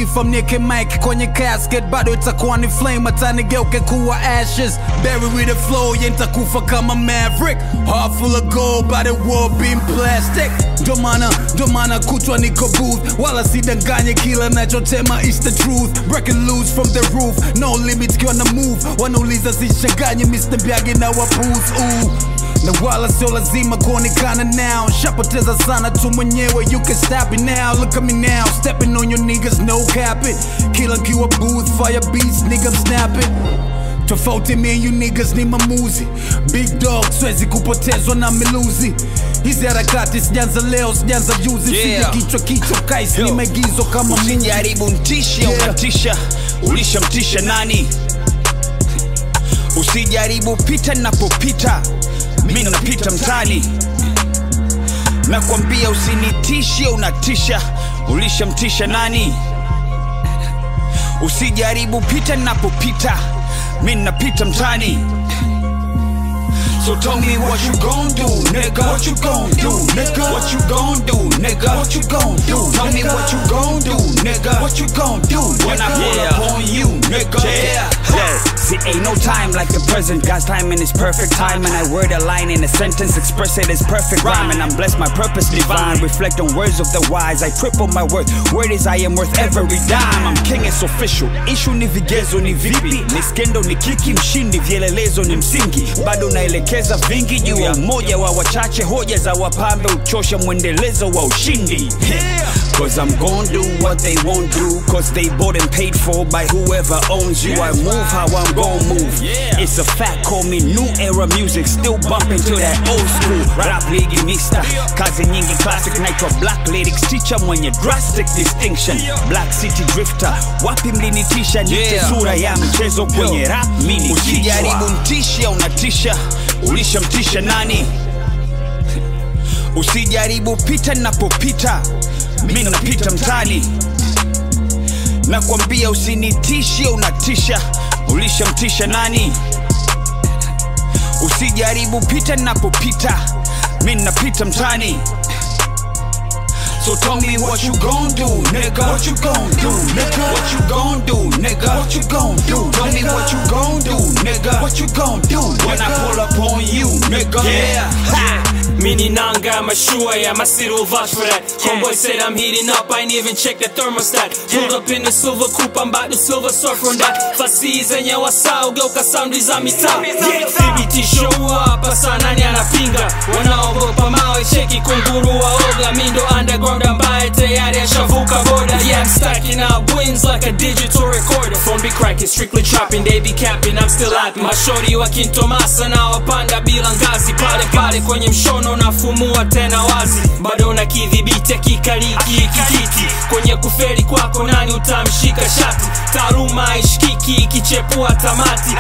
nikifa mnieke mic kwenye casket bado itakuwa ni flame hata nigeuke kuwa ashes bury with the flow yeah nitakufa kama maverick heart full of gold by the world being plastic ndo maana ndo maana kutwa niko booth wala sidanganye kila nachotema is the truth breaking loose from the roof no limits kiwa na move wanauliza sichanganye Mr. Byage na waputh ooh na wala sio lazima kuonekana now shapoteza sana tu mwenyewe you can stop it now look at me now stepping on your niggas no capping kila nkiwa booth fire beats nigga I'm snapping tofauti me and you niggas ni mamuzi big dog swezi kupotezwa na miluzi hizi harakati sijanza leo sijanza juzi Yeah. sije kichwa kichwa kais ni Yo. maigizo kama movie. usijaribu mtishe Yeah. unatisha ulishamtisha nani usijaribu pita napopita mi napita mtani nakwambia usinitishe unatisha ulishamtisha nani usijaribu pita napopita mi napita mtani So tell me what you gon' do, nigga. What you gon' do, nigga? What you gon' do, nigga? What you gon' do? Tell me what you gon' do, nigga. What you gon' do when I pull Yeah. up on you, nigga? Yeah. Yeah. See, ain't no time like the present. God's timing is perfect time, and I word a line in a sentence, express it as perfect rhyme. And I'm blessed, my purpose divine. Reflect on words of the wise. I triple my worth. Word is I am worth every dime. I'm king, it's official. Issue ni vigezo ni vipi, ni skendo ni kiki, mshindi vielelezo ni msingi. Bado naelekeza vingi juu ya umoja wa wachache, hoja za wapambe uchosha mwendelezo wa ushindi. Cause I'm gon' do what they won't do Cause they bought and paid for by whoever owns you I move how I'm gon' move Yeah. It's a fact, call me new era music Still bumping to that old school Rap ligi mista Kazi nyingi classic naitwa black lyrics Teacher mwenye drastic distinction Black city drifter Wapi mlinitisha nite Yeah. sura ya mchezo kwenye rap mini Usijaribu mtisha unatisha Ulishamtisha nani Usijaribu pita napopita mi napita mtani nakwambia usinitishe unatisha ulishamtisha nani usijaribu pita napopita mi napita mtani So tell me what you gon' do, nigga. What you gon' do, nigga? What you gon' do, nigga? What you gon' do? Tell me what you gon' do, nigga. What you gon' do when I pull up on you, nigga? Yeah, ha. Mini nanga, mashua, yeah, my city will vouch for that. Homeboy said I'm heating up, I ain't even check the thermostat. Pulled up in the silver coupe, I'm about to silver surf on that. Fasi zenye wasao, geuka sound za mitaa. Thibitisho hapa sana, nani anapinga? Wanaogopa mawe, cheki kunguru waoga. Mi ndo underground ambaye tayari ashavuka boda. Yeah, I'm stacking up wins like a digital recorder. Phone be cracking, strictly trapping, they be capping, I'm still happy. Mashori wa kintomasa na wapanda bila ngazi pale pale kwenye mshono nafumua tena wazi bado na kidhibiti akikaliki kijiti kwenye kuferi kwako nani utamshika shati taaluma ishikiki ikichepua tamati